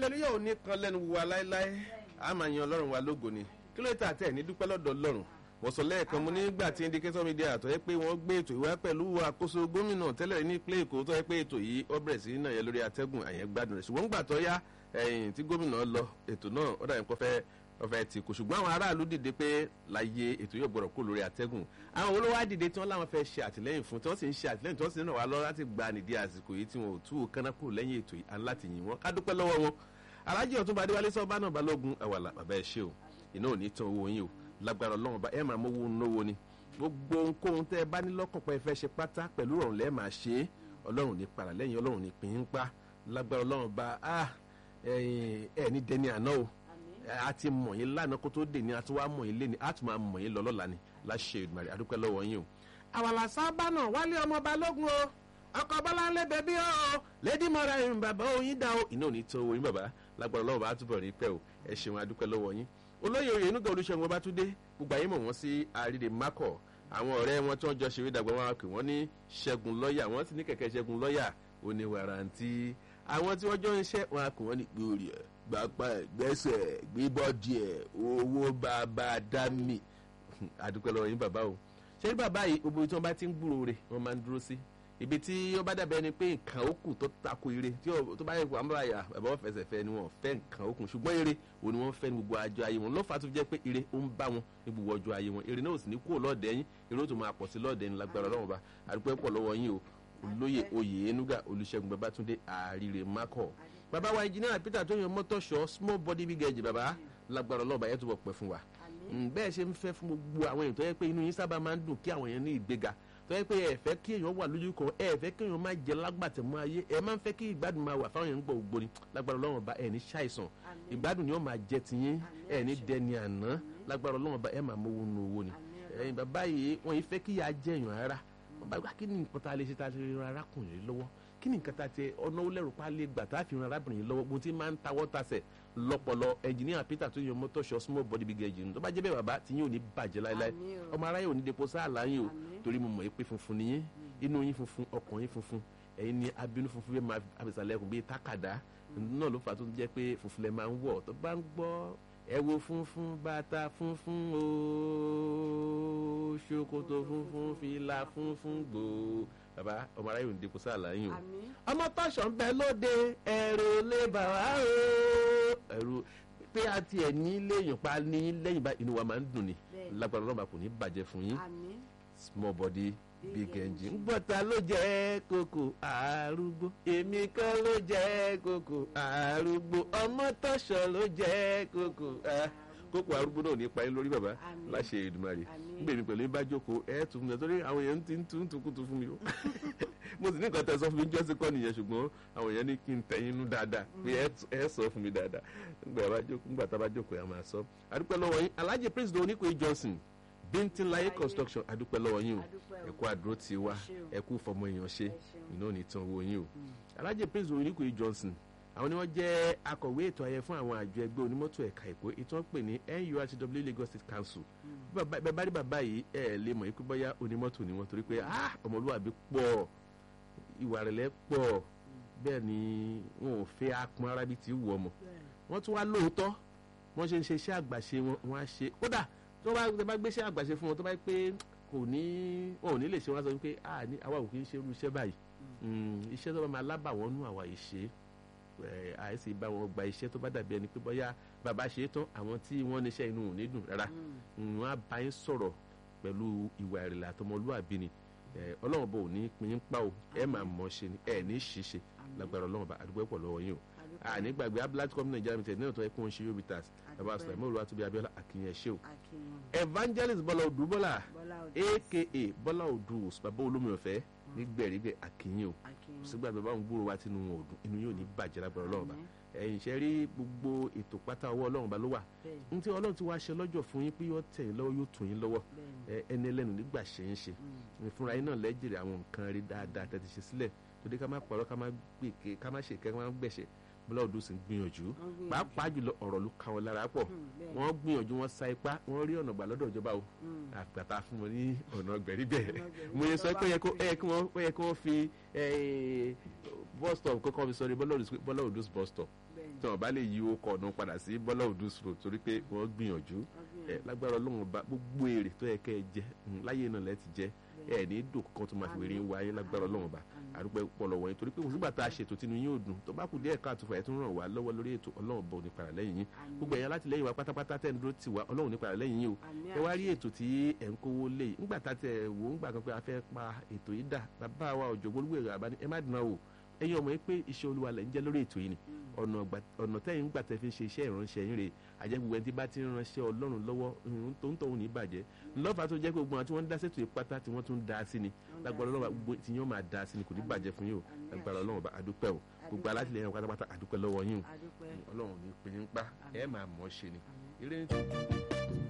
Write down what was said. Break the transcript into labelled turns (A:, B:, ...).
A: aleluya ò ní kan lẹ́nu wa láéláé a máa yan ọlọ́run wa lógo ni kí ló tà tẹ̀ ní dúpẹ́ lọ́dọ̀ ọlọ́run wọ́n sọ lẹ́ẹ̀kan mo nígbà tí indicator media tó yẹ pé wọ́n gbé ètò ìwá pẹ̀lú àkóso gómìnà tẹ́lẹ̀ ní ìpínlẹ̀ èkó tó yẹ pé ètò yìí ó bẹ̀rẹ̀ sí náà yẹ lórí atẹ́gùn àyẹ̀ gbádùn rẹ̀ ṣùgbọ́n gbà tó yá ẹ̀yìn tí gómìnà lọ ètò náà ó dàbí kọfẹ́ ọfẹ ti kù ṣùgbọ́n àwọn aráàlú dìde pé láyé ètò yóò gbọ́dọ̀ kó lórí atẹ́gùn àwọn olówó á dìde tí wọ́n láwọn fẹ́ ṣe àtìlẹ́yìn fún tí wọ́n sì ń ṣe àtìlẹ́yìn tí wọ́n sì ń ràn wá lọ́wọ́ láti gba nìdí àsìkò yìí tí wọn ò tú kánná kúrò lẹ́yìn ètò yìí à ń láti yìn wọ́n ká dúpẹ́ lọ́wọ́ wọn alájì ọ̀túnba adéwálé sọ́ọ́bà náà balógun àwàlà bàbá ẹ̀ ṣe o iná ò ní tán owó yín o lágbára ọlọ́run bá ẹ máa mówó náwó ni gbogbo ohunkóhun tẹ́ ẹ bá ní lọ́kàn pé ẹ fẹ́ ṣe pátá pẹ̀lú ọ̀run lẹ́ẹ̀ máa ṣe é ọlọ́run ní para lẹ́yìn ọlọ́run ní pín in pa lágbára ọlọ́run bá ẹ ní dẹni àná o a ti mọ̀ yín lánàá kó tó dé ní a ti wá mọ̀ yín lé ní a tún máa mọ̀ yín lọ lọ́la ni láṣẹ ìdùnnàrí adúpẹ́ lọ́wọ́ yín o. àwàlà sábà náà wálé ọmọ balógun o ọkọ bọ́láńlé bẹbí o lady mọ́ra ẹ̀yìn bàbá oyin dá o iná ò ní tó owó yín bàbá lágbára ọlọ́run bá túbọ̀ rí pẹ́ o ẹ ṣeun adúpẹ́ lọ́wọ́ yín olóyè oyè inúgà olùṣègùn ọbátúndé gbogbo ayé mọ̀ wọ́n sí àrídè mákọ̀ àwọn ọ̀rẹ́ wọn tí wọ́n jọ ṣeré dàgbà wọn pè wọ́n ní ṣẹ́gun lọ́ọ̀yà wọ́n sì ní kẹ̀kẹ́ ṣẹ́gun lọ́ọ̀yà oníwàrántí àwọn tí wọ́n jọ ń ṣẹ́ wọn pè wọ́n ní gbòòrì ẹ̀ gbàgbà gbẹ́sẹ̀ gbígbọ́dì ẹ̀ owó bàbá dámì àdúpẹ́ lọ́wọ́ yín bàbá o ṣé bàbá yìí gbogbo tí wọ́n bá ti ń gbúrò rẹ̀ wọ́n máa ń dúró sí ibi tí ó bá dàbẹ́ ni pé nǹkan ó kù tó tako ire tí tó bá yẹ kó àmúra yà bàbá wọn fẹsẹ̀ fẹ́ ni wọ́n fẹ́ nǹkan ó kù ṣùgbọ́n ire òun ni wọ́n fẹ́ ní gbogbo àjọ ayé wọn lọ́fà tó jẹ́ pé ire ó ń bá wọn ní gbogbo ọjọ́ ayé wọn ire náà ò sì ní kúrò lọ́ọ̀dẹ̀ yín ire ó tún máa pọ̀ sí lọ́ọ̀dẹ̀ yín lágbára ọlọ́run bá àdúpẹ́ pọ̀ lọ́wọ́ yín o olóyè oyè enuga olùṣègùn babátúndé àríre mákọ̀ bàbá wa engineer peter tó yan mọ́tọ́ṣọ́ small body big edge bàbá lágbára ọlọ́ọ̀bà yẹn túbọ̀ pẹ́ fún wa bẹ́ẹ̀ ṣe ń fẹ́ fún gbogbo àwọn èèyàn tó yẹ pé inú yín sábà máa ń dùn kí àwọn èèyàn ní ìgbéga tó yẹ pé ẹ fẹ́ kí èèyàn wà lójú kan ẹ fẹ́ kí èèyàn máa jẹ lágbàtẹ̀ mọ́ ayé ẹ máa ń fẹ́ kí ìgbádùn máa wà fáwọn èèyàn gbọ́ ògbóni lágbára ọlọ́run bá ẹ ní ṣàìsàn ìgbádùn ni ó máa jẹ tiyín ẹ ní dẹni àná lágbára ọlọ́run bá ẹ máa mówó nu owó ni ẹ̀yin bàbá yìí wọ́n yìí fẹ́ kí yà á jẹ èèyàn rárá wọ́n bá gbà kí ni nǹkan tá a lè ṣe tá a lè ran arákùnrin lọ́wọ́ kí ni nǹkan tá a ti ọ̀nà olẹ́rù pa lè gbà tá a fi ran arábìnrin lọ́wọ́ bó ti máa ń tawọ́ tasẹ̀ lọ́pọ̀lọ́ ẹnjìníà peter tó yan mọ́tòṣọ́ small body big engine tó bá jẹ́ bẹ́ẹ̀ bàbá tí yín ò ní bàjẹ́ láéláé ọmọ aráyé ò ní depo sáàlà yín o torí mo mọ̀ pé funfun ni yín inú yín funfun ọkàn yín funfun ẹ̀yin ni abínú funfun bẹ́ẹ̀ máa abẹ́sàlẹ̀kùn bíi tákàdá náà ló fà tó jẹ́ pé funfun lẹ̀ máa ń wọ̀ tó bá ń gbọ́ ẹ wo funfun bàtà funfun ooo ṣòkòtò funfun fìlà funfun gbòó bàbá ọmọ aráyé ò ní depo sáàlà yín o ọmọ tọ̀sán ń bẹ lóde ẹ̀rù lè bà wá o ẹ̀rù pé a tiẹ̀ ní léèyàn pa ní lẹ́yìn bá inú wa máa ń dùn ni lágbára ọlọ́mà kò ní bàjẹ́ fún yín small body big engine bọ́tà ló jẹ́ kókò arúgbó èmi kan ló jẹ́ kókò arúgbó ọmọ tọ̀sán ló jẹ́ kókò kókò arúgbó náà ní pa yín lórí bàbá láṣẹ Èdùmàrè gbèmí pẹ̀lú bá jókòó ẹ̀ tún mi torí àwọn èèyàn ti ń tún tukutu fún mi o mo sì ní nǹkan tẹ sọ fún mi jọ́sí kọ́ nìyẹn ṣùgbọ́n àwọn èèyàn ní kí n tẹ̀yìn inú dáadáa pé ẹ sọ fún mi dáadáa nígbà tá a bá jókòó yà máa sọ adúpẹ́ lọ́wọ́ yín Alhaji Prince Oníkòyí Johnson Bíntínláyé construction adúpẹ́ lọ́wọ́ yín o ẹ kú àdúró ti wá ẹ kú fọmọ èèyàn ṣe iná ò ní tán owó yín o Alhaji Prince Oníkòyí Johnson àwọn ni wọ́n jẹ́ akọ̀wé ètò ayẹ fún àwọn àjọ ẹgbẹ́ onímọ́tò ẹ̀ka èkó ètò wọn pè ní NURTW Lagos State Council bẹ́ẹ̀ bá rí bàbá yìí ẹ̀ lè mọ̀ ikú bọ́yá onímọ́tò ni wọ́n torí pé ọmọlúwàbí pọ̀ ìwà rẹ̀lẹ̀ pọ̀ bẹ́ẹ̀ ni wọn ò fẹ́ apọn ara bíi ti wù ọmọ wọ́n tún wá lóòótọ́ wọ́n ṣe ń ṣe iṣẹ́ àgbàṣe wọn wọ́n á ṣe kódà tó bá bá gbé iṣẹ́ àgbàṣe fún wọn tó bá pé kò ní wọn ò ní lè ṣe wọn sọ pé àwa ò kì í ṣe irú iṣẹ́ báyìí iṣẹ́ tó bá máa lábà wọ́n nú àwa yìí ṣe àìsí bá wọn gba iṣẹ́ tó bá dàbí ẹni pé bóyá bàbá ṣe é tán àwọn tí wọ́n níṣẹ́ inú ò ní dùn rárá wọ́n á bá yín sọ̀rọ̀ pẹ̀lú ìwà ìrẹ̀lẹ̀ àtọmọlúwàbí ni ọlọ́run bò ní pin yín pa o ẹ máa mọ̀ ṣe ni ẹ ní ṣiṣe lágbára ọlọ́run bá àdúgbò pọ̀ lọ́wọ́ yín o àní gbàgbé abdullahi company nigeria limited náà tó yẹ kó ń ṣe yóò bitters bàbá sùlẹ̀mọ́ olúwa tóbi abiola akínyẹn ṣe o evangelist bọ́lá odù bọ́lá aka bọ́lá odù bàbá olómi ọ̀fẹ́ nígbẹ̀rígbẹ̀ akínyẹn o sígbà tó bá ń gbúrò wá tínú wọn ò dùn inú yóò ní bàjẹ́ lágbára ọlọ́run bá ẹ̀yìn ṣe rí gbogbo ètò pátá ọwọ́ ọlọ́run bá ló wà n tí ọlọ́run ti wá ṣe lọ́jọ́ fún yín pé yóò tẹ̀ yín lọ́wọ́ yóò tún yín lọ́wọ́ ẹni ẹlẹ́nu nígbà ṣe ń ṣe fúnra yín náà lẹ́jìrì àwọn nǹkan rí dáadáa tẹ́ ti ṣe sílẹ̀ torí ká má pọ̀rọ̀ ká má gbèké ká má ṣèkẹ́ ká má gbẹ̀ṣẹ̀ bọ́lá odò sì ń gbìyànjú pàápàá jùlọ ọ̀rọ̀ ló ka wọn lára pọ̀ wọ́n gbìyànjú wọ́n sa ipá wọ́n rí ọ̀nà gbà lọ́dọ̀ ìjọba o àgbàtà fún wọn ní ọ̀nà gbẹ̀rígbẹ̀ mo yẹ sọ pé ó yẹ kí wọ́n fi bus stop kọ́kọ́ fi sọrí bọ́lá òdùs bus stop tí wọn bá lè yí o kọ̀ ọ̀nà padà sí bọ́lá òdùs road torí pé wọ́n gbìyànjú ẹ lágbára ọlọ́run bá gbogbo èrè tó yẹ kẹ́ ẹ jẹ láyé náà lẹ́ ti jẹ ẹ ní dùn kan tó máa fi wèrè ń wáyé lágbára ọlọ́run bá àdúpẹ́ pọ̀lọ̀ wọ̀nyí torí pé òsínbà tá a ṣètò tinú yín ò dùn tó bá kù díẹ̀ káàtó fà ẹ̀ tún ràn wá lọ́wọ́ lórí ètò ọlọ́run bọ̀ nípa rẹ̀ lẹ́yìn yín gbogbo ẹ̀yàn láti lẹ́yìn wa pátápátá tẹ́ ń dúró tì wá ọlọ́run nípa rẹ̀ lẹ́yìn yín o ẹ wá rí ètò tí ẹ̀ ń kówó lé yìí ńgbà tá tẹ̀ wò ńgbà kan pé a fẹ́ pa ètò yìí dà bàbá wa ọ̀jọ̀gbọ́n olúwèrè àbáni ẹ má dùn náà o ẹ̀yin ọmọ yìí pé iṣẹ́ olúwa lẹ̀ ń jẹ́ lórí ètò yìí ni ọ̀nà tẹ́yìn gbà tẹ́ fi ṣe iṣẹ́ ìránṣẹ́ yín rè àjẹgbùgbẹ́ ẹni tí bá ti ń ránṣẹ́ ọlọ́run lọ́wọ́ tó ń tọ̀hún ní ìbàjẹ́ lọ́fà tó jẹ́ pé gbogbo àwọn tí wọ́n ń dá sètò ìpátá tí wọ́n tún ń dá sí ni lágbára ọlọ́run gbogbo tí yóò máa dá sí ni kò ní bàjẹ́ fún yín o lágbára ọlọ́run àdúpẹ́ o gbogbo alátìlẹyìn pátápátá àdúpẹ́ lọ́wọ́ yín o ọlọ́run ní pinnu pa ẹ máa mọ̀ ọ́ ṣe ni